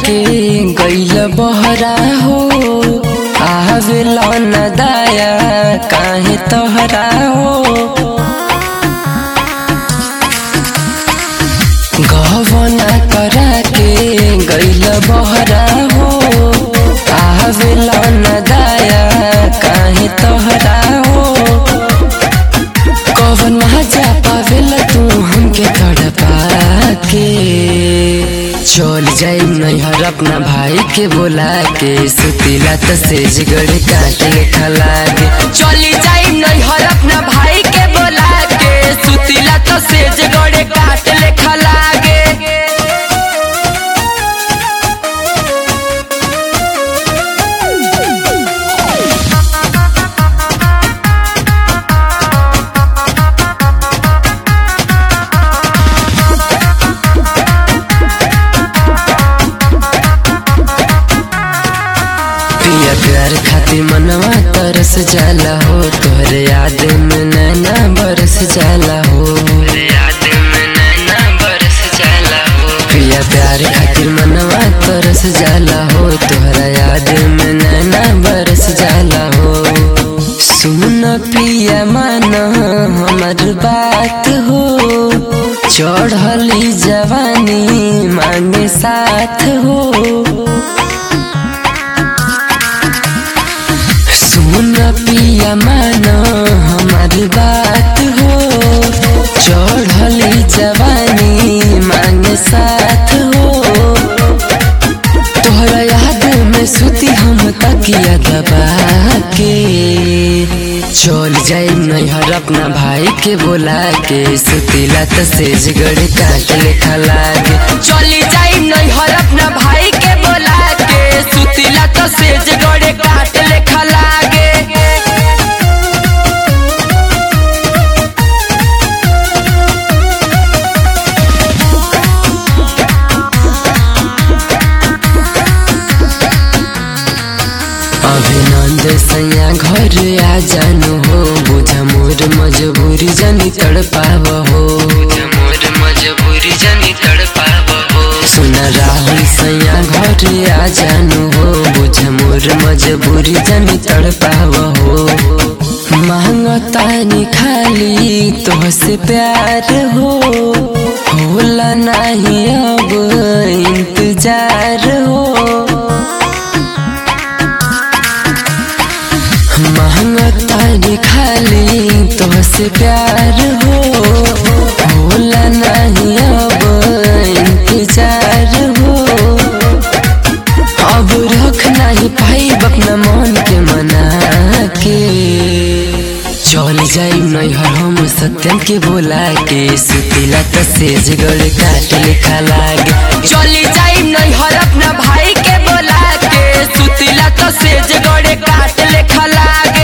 के गैल बहरा हो आवेला न दाया काहे तोहरा हो गहना करा के गैल बहरा हो आवेला न दाया काहे तोहरा हो कवन मजा पावेला तू हमके तड़पा के चल जाई नैहर अपना भाई के बोला के सुतीला त सेज गड़ काटे खलागे चली जाई नैहर अपना भाई के बोला के सुतीला त सेज गड़ काट ले खलागे पिया प्यार खातिर मनवा तरस जाला हो तोहरे याद में नैना बरस जाला हो पिया प्यार खातिर मनवा तरस जाला हो तोहरा याद में नैना बरस जाला हो सुन पिया मान हमर बात हो चढ़ली जवानी मांगे साथ हो सुन पिया मानो हमारी बात हो चढ़ली जवानी मांग साथ हो तोहरा याद में सुती हम तकिया दबा के चल जाई नैहर अपना भाई के बोला के सुतीला त सेज गड़ काट ले खलागे चली जाई नैहर अपना भाई के बोला के सुतीला त सेज गड़ काट ले खलागे अभिनंद सैया घर आ जानू हो बुझा मोर मजबूरी जनी तड़ पाव हो मजबूरी जनी तड़ पाव हो सुन राहुल सैया घर आ जानू हो बुझा मोर मजबूरी जनी तड़ पाव हो मांगतानी खाली तोहसे प्यार हो होला नहीं अब इंतजार हो महंगतारी खाली तोहसे प्यार हो होला नहीं अब इंतजार हो अब रख नहीं पाई अपना मन के मना के चल जाई नैहर हम सत्यम के बोला के सुतीला त सेज गड़ काट लिखा लागे चली जाई नैहर अपना भाई के बोला के सुतीला त सेज गड़ काट लिखा लागे